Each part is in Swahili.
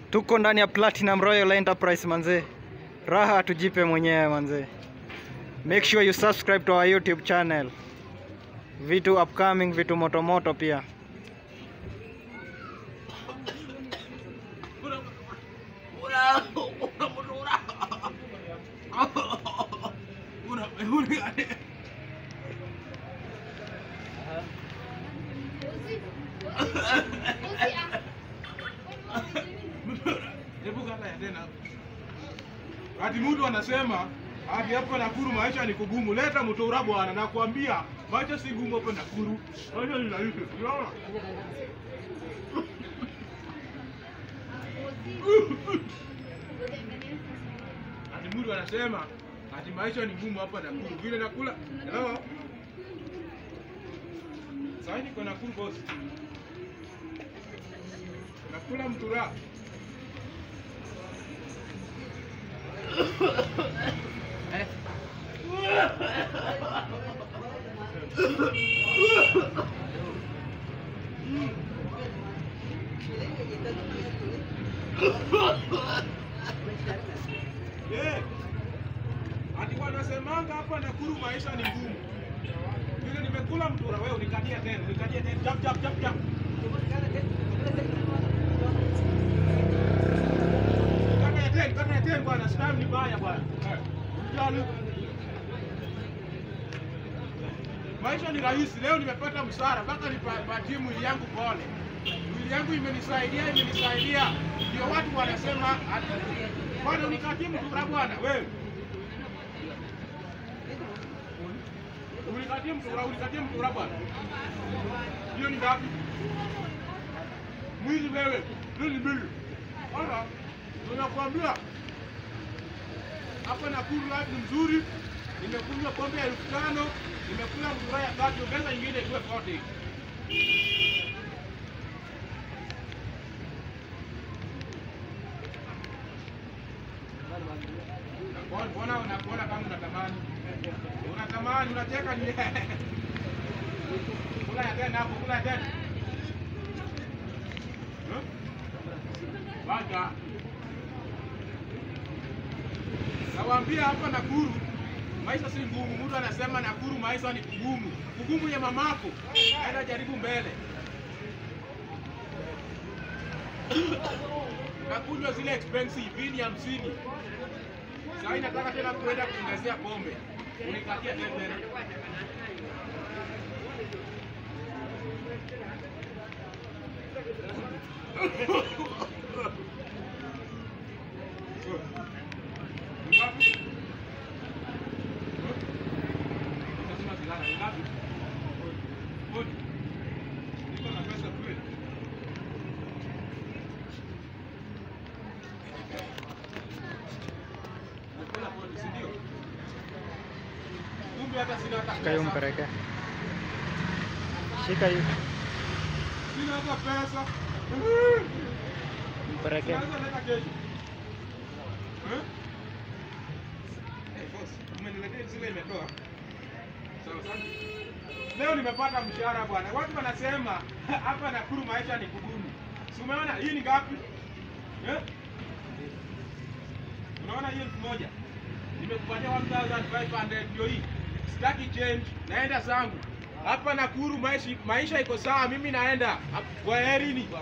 Tuko ndani ya Platinum Royal Enterprise manze, raha tujipe mwenyewe manze. Make sure you subscribe to our YouTube channel, vitu upcoming, vitu motomoto pia. Hebu kata ya tena. Ati mtu anasema ati hapa Nakuru maisha ni kugumu. Leta mtura bwana, nakwambia maisha si gumu hapa Nakuru. Maisha ni rahisi. Unaona? Ati mtu anasema ati maisha ni gumu hapa Nakuru. Vile nakula. Hello? Sasa niko Nakuru boss. Nakula mtura. Eh. Ati wanasemanga hapa Nakuru maisha ni ngumu. Vile nimekula mtura wewe unikatia tena, unikatia tena. Jump jump jump jump. Kata ya tena, kata ya tena bwana, stam ni baya bwana. Eh. Jalo. Maisha ni rahisi. Leo nimepata msara mpaka nipatie mwili yangu pole. Mwili yangu imenisaidia, imenisaidia. Ndio watu wanasema ati bwana unikatie mtura bwana wewe. Ulikatie mtura, ulikatie mtura bwana. Hiyo ni ngapi? Mwili wewe, hiyo ni mbili. Ona, tunakwambia hapa Nakuru life ni mzuri. Nimekunywa pombe ya elfu tano, nimekula mtura ya tatu, ongeza nyingine iwe 40. Mbona mbona unakuona kama unatamani? Unatamani, unacheka ni Kula ya tena hapo, kula ya tena. Eh? Wacha. Nawaambia hapa Nakuru maisha si ngumu. Mtu anasema Nakuru maisha ni kugumu. Kugumu ya mamako. Aenda jaribu mbele. Nakunywa zile expensive vini hamsini. Sasa nataka tena kuenda kuongezea pombe. Unikatia tena tena. Ngapi? Lazima zilala. Ngapi? Moja. Niko na pesa kweli. Nakula kodi, si ndio? Kumbe hata sina hata Shika hiyo pesa. mpeleke, shika hiyo Sina hata pesa. mpeleke. Naweza leta kesho. Eh? Eh, boss, umeniletea zile imetoa. Sawa sawa. Leo nimepata mshahara bwana. Watu wanasema hapa Nakuru maisha ni kugumu. Si umeona hii ni ngapi? Eh? Unaona hii elfu moja? Nimekupatia 1500 ndio hii. Sitaki change, naenda zangu. Hapa Nakuru maisha maisha iko sawa, mimi naenda. Kwaherini bwana.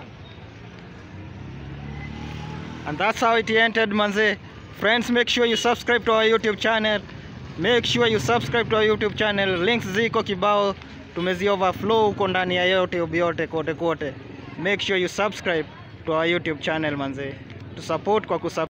And that's how it ended manze. Friends, make sure you subscribe to our YouTube channel. Make sure you subscribe to our YouTube channel. Links ziko kibao, tumezi overflow huko ndani ya YouTube yote kote kote. Make sure you subscribe to our YouTube channel manze. To support kwa kusub